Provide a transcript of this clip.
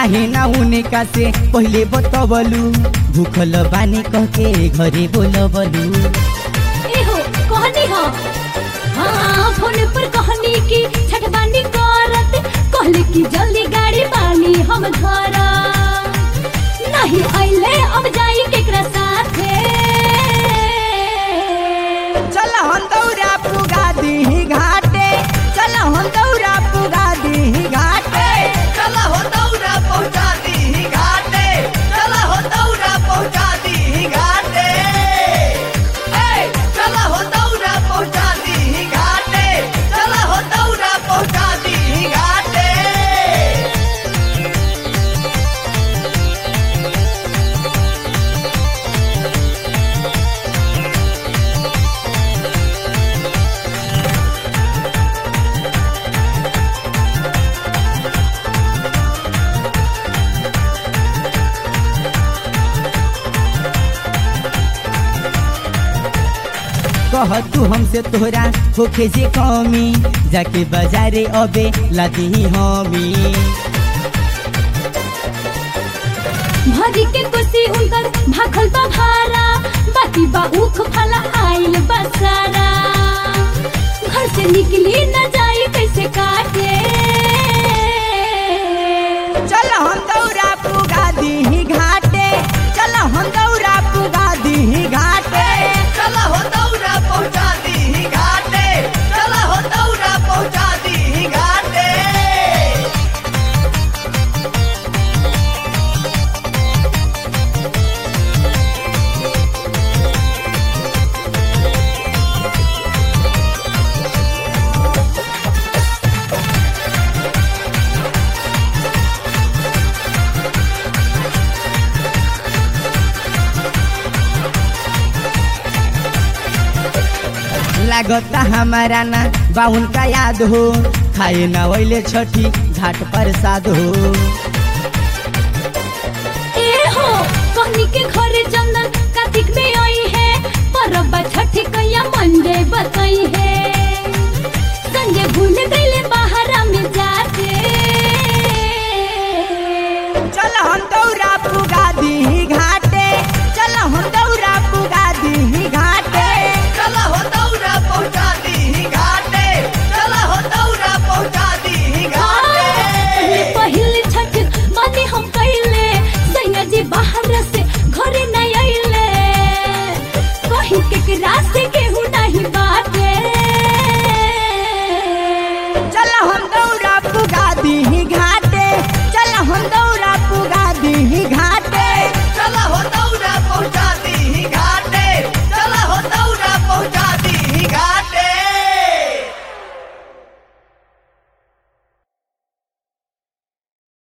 काहे ना उनका से पहले बतवलू भूखल बानी कह के घरे बोलबलू एहो कहनी हो हाँ फोन पर कहनी की छठबानी करत कहले कि जल्दी गाड़ी बानी हम घर नहीं आइले अब जाई केकरा साथे चल हम दौरा पुगा दी घाटे चल हम दौरा पुगा दी घाटे चला हो दौरा पहुंचा दी घाटे चला हो दौरा पहुंचा दी घाटे ए चला हो दौरा पहुंचा दी घाटे चला हो दौरा पहुंचा दी घाटे कह तू हमसे तोहरा होखे जे कमी जाके बाजारे अबे लादी हमी भरी के कुर्सी उनकर भाखल बा भारा बाकी बा उख फला आइल बसारा घर से निकली न जाई कैसे काटे चल हम दौरा पुगा दी घाटे चल हम दौरा पुगा दी घाटे चला हो दौरा पहुंचा दी घाटे चला हो दौरा पहुंचा दी घाटे लागता हमारा ना बाउन का याद हो खाए ना वैले छठी घाट पर साध हो